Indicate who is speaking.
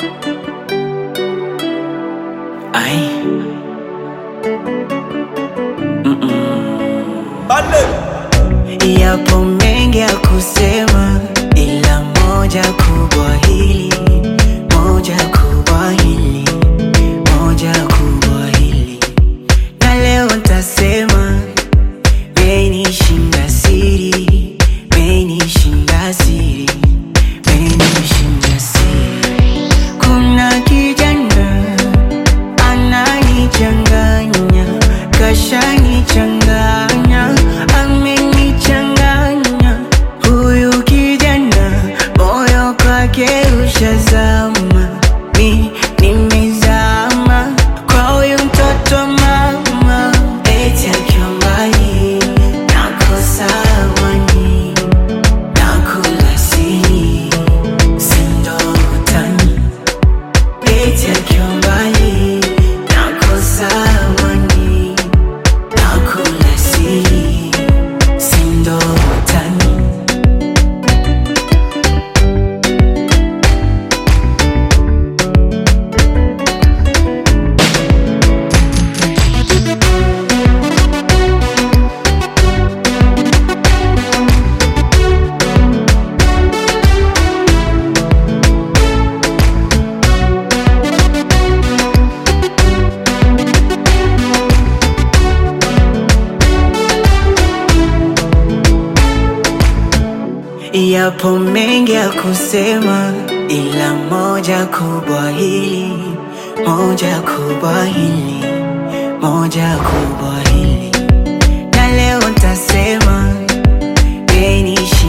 Speaker 1: Ai. Yapo mengi ya kusema, ila moja kubwa hili, moja kubwa hili, moja kubwa hili, na leo ntasema, menishinda siri, menishinda siri, menishinda siri. Kuna kijana ananichanganya, kashanichanganya, amenichanganya. Huyu kijana moyo kwake ushazama, mi nimezama kwa huyu mtoto wa mama, eti akiwa mbali nakosa amani, nakula siri, si ndo utani Eti akiwa mbali nakosa amani, nakula siri, si ndo utani. Yapo mengi ya kusema, ila moja kubwa hili, moja kubwa hili, moja kubwa hili, na leo ntasema, menishinda